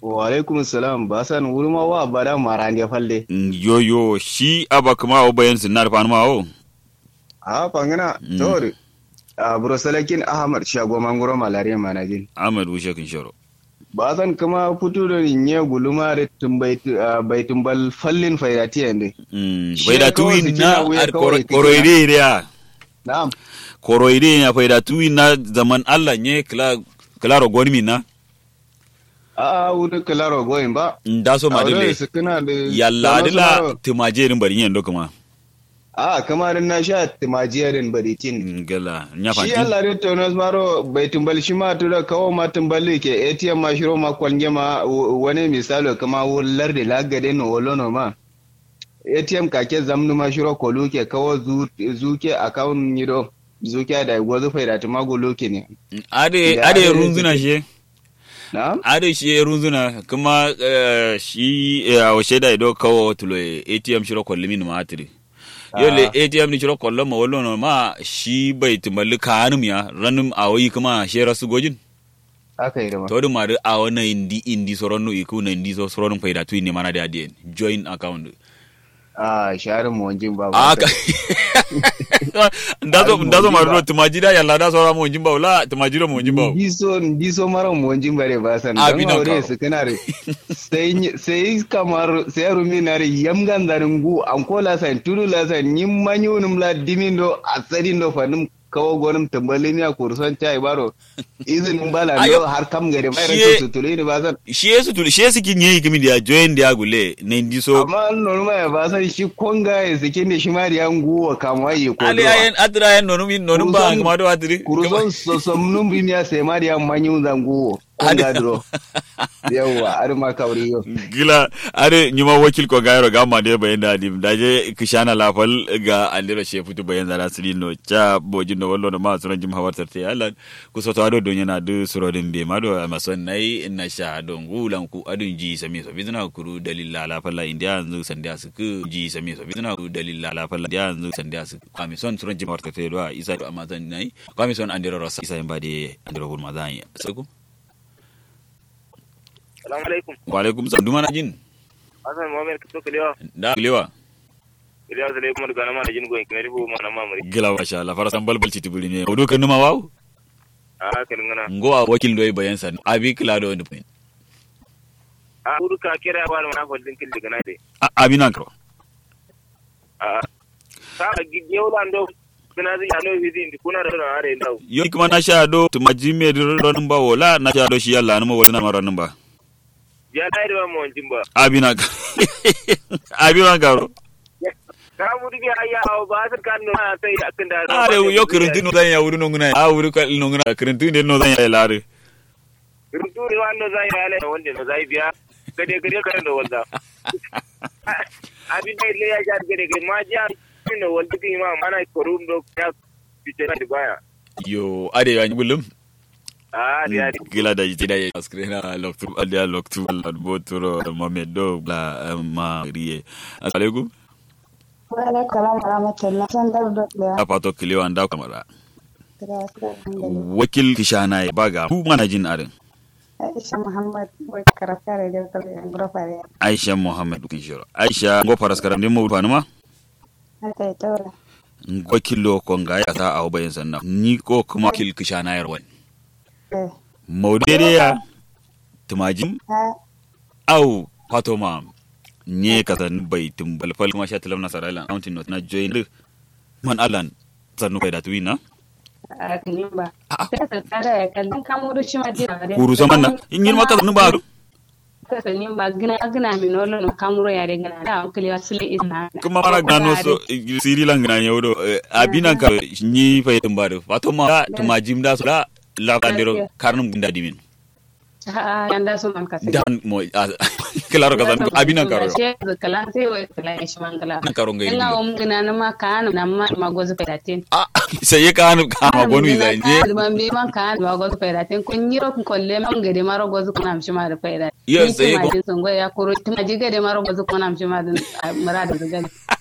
wa alaikum salam ba san wurma wa bada marande falle yo yo shi aba kuma o bayan sinar fa ma o a fangana tori a brosalakin ahmad shago mangoro malaria manajin ahmad wushe kin shoro ba san kuma fito da nye guluma da bai tumbal fallin faidati yande faidatu na koroide ya na'am koroide ya faidatu na zaman Allah nye klaro gonmi na a wuri klaro goyin ba da so madile yalla adila timajerin bari yen do kuma a kamar na sha timajiyarin baritin gala nya shi Allah ne tonos maro bai tumbal shi ma tura kawo ma tumbali ke ATM ma shiro ma kwalge ma wani misalo kama wular da lagade no wolono ma ATM kake zamnu ma shiro kolu ke kawo zuke account nido zuke da gwazu faida tuma goloke ne ade ade runzuna shi na'am ade shi runzuna kuma shi a shaida ido kawo tulo ATM shiro kwallimin ma atiri yole atm ni ciro kollo ma wallo no ma shi bai tumalli kanum ya ranum awoyi kuma she rasu gojin aka yi da ma to dum mari awo na indi indi soron no iku na indi so soron faida tu ni mana da adien join account a sharin mu wanjin ba aka ndazo ndazo maru tumajida yalla da sora mu wanjin ba wala tumajiro mu wanjin ba ndiso ndiso mara mu wanjin bare ba san dan aure su kana re sai sai kamar sai rumi na re yamgan darin gu an kola san tulu la san nim manyunum la dimindo asadin do fanum kawo gonin tambalin ya kurson ta baro izinin bala no har kam gare mai ran su tulu ne ba san shi yesu tulu shi yesu kin yi kimi da join da gule ne ndiso amma normal ya ba san shi konga ya sikin da shi ma da yan guwa kamwa yi ko ali ayen adra ayen nonum nonum ba kuma do adri kurson so somnum bin ya sai ma da yan manyun zanguwo konga dro yawa ar ma kawri yo gila are nyuma wakil ko gairo ga ma de bayan da dim daje kishana lafal ga andiro she futu bayan da rasili no cha bojin no wallo no ma suran jim hawar tarte Allah ku so to ado don yana du surodin be ma do mason nai inna sha don gulan ku adun ji sami so bizna kuru dalilla la falla india yanzu sandiya su ku ji sami so bizna ku dalilla la falla india yanzu sandiya su kami son suran jim hawar tarte do isa do amazon nai kami son andiro rosa isa mbade andiro hul mazan saku Salamu alaikum. Wa alaikum salam. Duma na jin. Hassan Muhammad Kito Kilewa. Da Kilewa. Kilewa sai kuma daga nama da jin goyin kimar rifu mana mamuri. Gila wa sha Allah farasan balbal ci tibuli ne. Odo kan numa waw. A kalin gana. Ngo a wakil doy bayan san. Abi kila do ndi point. A uru ka kira ba na fadin kin daga nade. Abi nan ko. A sa gidiyo lando kuna zai ano hizi ndi kuna da na are ndau. Yo kuma na sha do tumaji me do don ba wala na sha do shi Allah na mo wala na maran ba. Ya dai da mu wancin ba. Abi nan Abi nan garo. Ka mu dige ayya aw ba sar kan no sai akan da. Are yo kirintu no zan ya wuri no nguna. A wuri ka no nguna kirintu ne no zan ya lare. Kirintu ne wannan zai ya le wanda no zai biya. Gade gade kan da wanda. Abin da ile ya ja gade gade ma ja no wanda ki ma mana korum do ya fice da baya. Yo ade ya bulum. Ah, dia gila da jida ya askrena loktu adia loktu la botoro mamedo la ma rie alaikum wa alaikum salam wa rahmatullah san dar do ya apato kiliwa nda kamara wakil kishana ya baga ku mana jin arin Aisha Muhammad wai karakare da kare an grofare Aisha Muhammad kin shiro Aisha go faras karam din mu fanuma haka ita wala go kilo ko ga ya ta awo bayan sanna ni ko kuma kil kishana yar wani maudere ya tumajin au fatoma nye kasan bai tumbal fal kuma sha talam nasara lan counting not na join man alan sanu bai da tuina a kini ba sai ka tsara ya kallon kamuru shi ma dina kuru saman na in yin maka sanu ba ka sani ba gina gina mi nolo no kamuru ya de gina da kili wasile isna kuma mara gano so siri lan gina yaudo abinan ka ni fa tumba da fatoma tumajim da so la la kandiro karnum gunda dimin yanda so man kasi dan mo claro ka san abinan karo she kala sai wai kala shi man kala nan karo ngai ina um gina na ma kan na ma ma gozu pedatin ah sai ka nu ka ma gonu izai je man bi man kan ma gozu pedatin kun yiro kun kolle man gade maro gozu kun amshi ma da pedatin yo sai ko sun go ya kuro tuma jige de maro gozu kun amshi ma da mara da gade